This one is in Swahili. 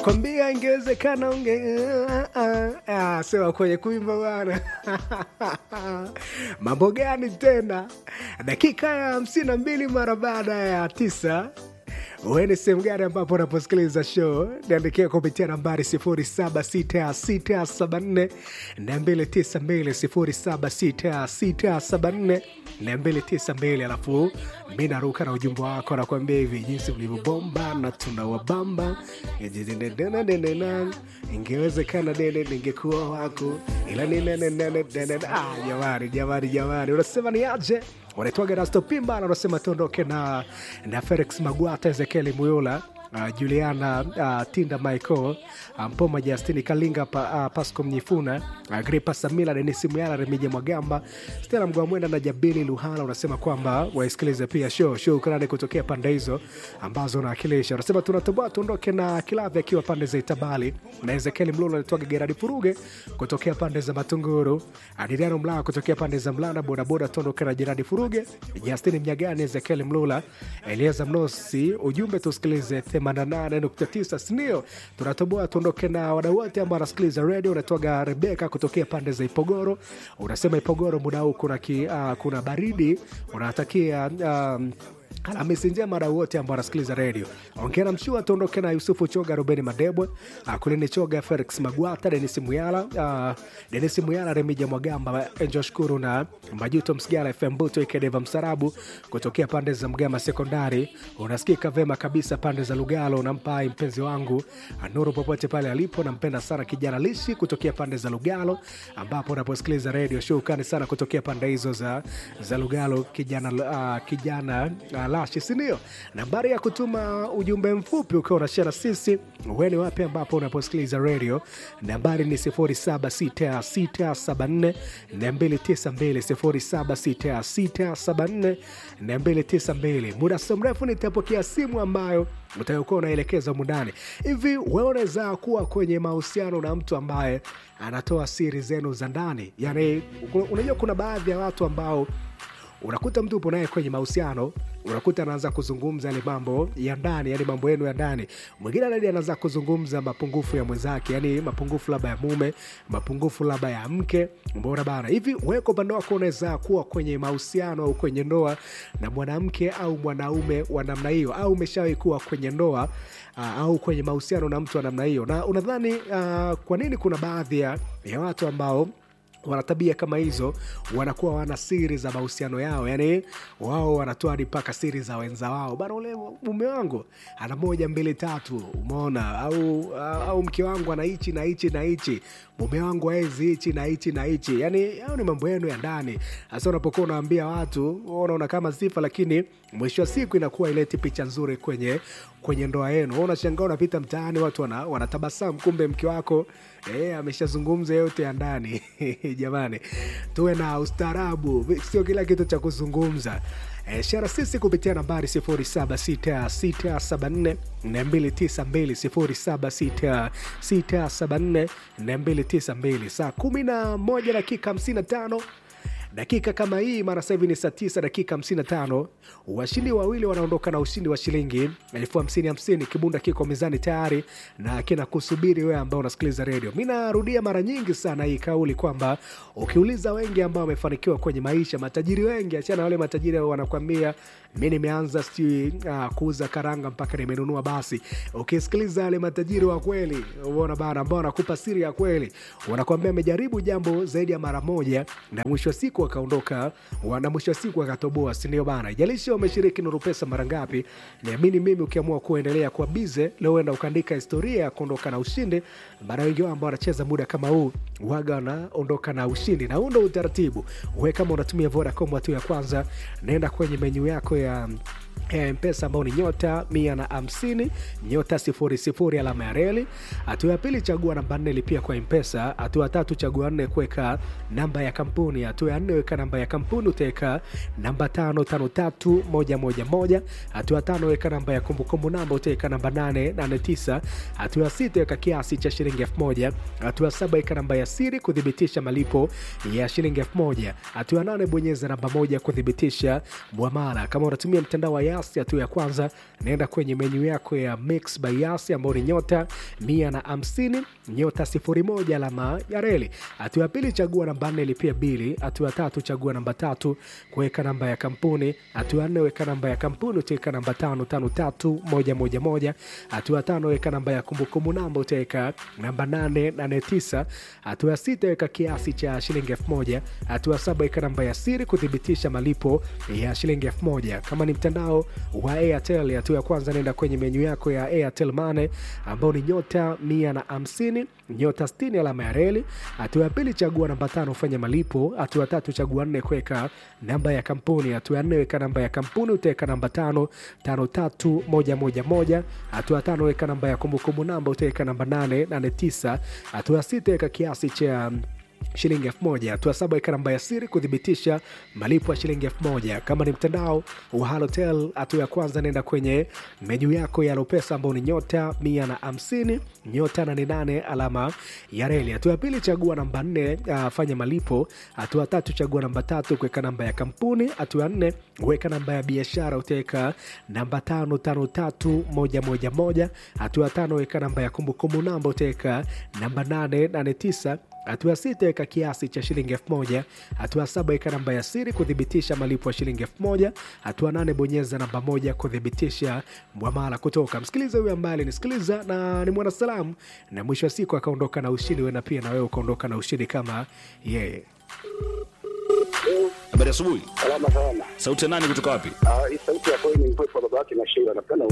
nakwambia ingewezekana unge ah, sema kwenye kuimba bana mambo gani tena dakika ya hamsini na mbili mara baada ya tisa uwe ni sehemu gani ambapo unaposikiliza show niandikia kupitia nambari 76674 292 76674 alafu mi naruka na ujumbe wako nakuambia hivi jinsi ulivyobomba na tunawabamba ingewezekana dede ningekuwa wako ila ninenenene jamani jamani jamani unasema ni aje wanaitwaga Rasto Pimba na unasema tuondoke na, na Felix Magwata, Ezekieli Muyula Uh, Juliana uh, Tinda Michael uh, Mpoma Justini Kalinga pa, uh, Pasco Mnyifuna uh, Gripa Samila Denisi Muyala Remija Mwagamba Stella Mgwamwenda na Jabili Luhala unasema kwamba waisikilize pia show shukrani kutokea pande hizo ambazo unawakilisha. Unasema tunatoboa tuondoke na Kilavi akiwa pande za Itabali na Ezekieli Mlolo alitoka Geradi Furuge kutokea pande za Matunguru, Adriano Mlaa kutokea pande za Mlanda, bodaboda tuondoke na Geradi Furuge, Justini Mnyagani, Ezekieli Mlula, Elieza Mnosi. Ujumbe tusikilize 88.9 sinio tunatoboa tuondoke na wadau wote ambao wanasikiliza redio unatoga rebeka kutokea pande za ipogoro unasema ipogoro muda huu kuna, ki, uh, kuna baridi unatakia um, Alhamisi njema wadau wote ambao wanasikiliza redio. Ongera mshua, tuondoke na Yusufu Choga, Rubeni Madebwe, uh, Kulini Choga, Felix Magwata, Denis Muyala, uh, Denis Muyala, Remija Mwagamba, Enjo Shukuru na Majuto Msigala, FM Buto, Ikedeva Msarabu kutokea pande za Mgama Sekondari. Unasikika vema kabisa pande za Lugalo. Unampa mpenzi wangu Nuru popote pale alipo, nampenda sana kijana Lishi kutokea pande za Lugalo, ambapo unaposikiliza redio. Shukrani sana kutokea pande hizo za, za Lugalo, kijana, uh, kijana uh, Lashi, sindio? Nambari ya kutuma ujumbe mfupi ukiwa unashare na sisi weni wapi ambapo unaposikiliza redio, nambari ni 076674 292 076674 muda si mrefu nitapokea simu ambayo utakuwa unaelekeza mundani hivi. Wewe unaweza kuwa kwenye mahusiano na mtu ambaye anatoa siri zenu za ndani, yani unajua kuna baadhi ya watu ambao unakuta mtu upo naye kwenye mahusiano unakuta anaanza kuzungumza yale mambo ya ndani, yani mambo yenu ya ndani. Mwingine nadi anaanza kuzungumza mapungufu ya mwenzake, yani mapungufu labda ya mume, mapungufu labda ya mke. Mbona bana hivi, wewe kwa upande wako unaweza kuwa kwenye mahusiano au kwenye ndoa na mwanamke au mwanaume wa namna hiyo, au umeshawahi kuwa kwenye ndoa uh, au kwenye mahusiano na mtu wa namna hiyo, na unadhani uh, kwa nini kuna baadhi ya, ya watu ambao wana tabia kama hizo, wanakuwa wana siri za mahusiano yao, yani wao wanatoa hadi mpaka siri za wenza wao. Bana, ule mume wangu ana moja mbili tatu, umeona au, au mke wangu ana hichi na hichi na hichi, mume wangu aezi hichi na hichi na hichi. Yani hao ni mambo yenu ya ndani. Hasa unapokuwa unaambia watu, unaona kama sifa, lakini mwisho wa siku inakuwa ileti picha nzuri kwenye kwenye ndoa yenu. Unashangaa unapita mtaani, watu wana, wanatabasamu, kumbe mke wako eh, ameshazungumza yote ya ndani Jamani, tuwe na ustaarabu, sio kila kitu cha kuzungumza. E, shara sisi kupitia nambari 076674 292 076674 292 saa 11 dakika 55 dakika kama hii mara sasa hivi ni saa tisa dakika 55. Washindi wawili wanaondoka na ushindi wa shilingi elfu hamsini hamsini. Kibunda kiko mezani tayari na kina kusubiri wewe ambao unasikiliza redio. Mi narudia mara nyingi sana hii kauli kwamba ukiuliza wengi ambao wamefanikiwa kwenye maisha, matajiri wengi, achana wale matajiri wanakwambia mi nimeanza sijui uh, kuuza karanga mpaka nimenunua basi. Ukisikiliza wale matajiri wa kweli, uona bana, ambao wanakupa siri ya kweli, wanakwambia amejaribu jambo zaidi ya mara moja na mwisho wa siku wakaondoka na mwisho wa siku wakatoboa, sindio bana? Ijalishi wameshiriki Nuru Pesa mara ngapi, niamini mimi, ukiamua kuendelea kuwa bize leo, enda ukaandika historia ya kuondoka na ushindi. Mara wengi wao ambao wanacheza muda kama huu waga wanaondoka na ushindi, na huu ndo utaratibu. We kama unatumia Vodacom, hatua ya kwanza, naenda kwenye menyu yako ya mpesa ambao ni nyota mia na hamsini nyota sifuri sifuri alama ya reli. Hatua ya pili chagua namba nne lipia kwa mpesa. Hatua ya tatu chagua nne kuweka namba ya kampuni. Hatua ya nne weka namba ya kampuni, utaweka namba tano tano tatu moja moja moja. Hatua ya tano weka namba ya kumbukumbu namba, utaweka namba nane nane tisa. Hatua ya sita weka kiasi cha shilingi elfu moja. Hatua ya saba weka namba ya siri kuthibitisha malipo ya shilingi elfu moja. Hatua ya nane bonyeza namba moja kuthibitisha mwamala. Kama unatumia mtandao wa Yasi. Hatua ya kwanza naenda kwenye menyu yako ya Mix by Yasi ambayo ni nyota mia na hamsini nyota sifuri moja alama ya reli. Hatua ya pili chagua namba nne lipia bili. Hatua ya tatu chagua namba tatu kuweka namba ya kampuni. Hatua ya nne weka namba ya kampuni utaweka namba tano tano tatu moja moja moja. Hatua ya tano weka namba ya kumbukumbu namba utaweka namba nane nane tisa. Hatua ya sita weka kiasi cha shilingi elfu moja. Hatua ya saba weka namba ya siri kuthibitisha malipo ya shilingi elfu moja. Kama ni mtandao wa Airtel, hatua ya kwanza nenda kwenye menyu yako ya Airtel Money ambao ni nyota mia na hamsini nyota sitini alama ya reli. Hatua ya pili chagua namba tano ufanya malipo. Hatua ya tatu chagua nne kuweka namba ya kampuni. Hatua ya nne weka namba ya kampuni utaweka namba tano tano tatu moja moja moja. Hatua ya tano weka namba ya kumbukumbu namba utaweka namba nane nane tisa. Hatua ya sita weka kiasi cha shilingi elfu moja. Hatua saba weka namba ya siri kuthibitisha malipo ya shilingi elfu moja. Kama ni mtandao wa Halotel, hatua ya kwanza nenda kwenye menyu yako ya Lopesa ambao ni nyota mia na hamsini nyota nane nane alama ya reli. Hatua ya pili chagua namba nne, uh, fanya malipo. Hatua ya tatu chagua namba tatu kuweka namba ya kampuni. Hatua ya nne weka namba ya biashara utaweka namba tano tano tatu moja moja moja. Hatua ya tano weka namba ya kumbukumbu namba utaweka namba nane nane tisa hatua ya sita weka kiasi cha shilingi elfu moja. Hatua ya saba weka namba ya siri kuthibitisha malipo ya shilingi elfu moja. Hatua nane bonyeza namba moja kuthibitisha mwamala kutoka. Msikiliza huyu ambaye alinisikiliza na ni mwanasalamu, na mwisho wa siku akaondoka na ushindi, wena pia na wewe ukaondoka na ushindi kama yeye. Habari asubuhi. Salama sana. Sauti ya nani kutoka wapi? Ah, hii sauti ya kweli ni mpepo baba yake na Sheila. Napenda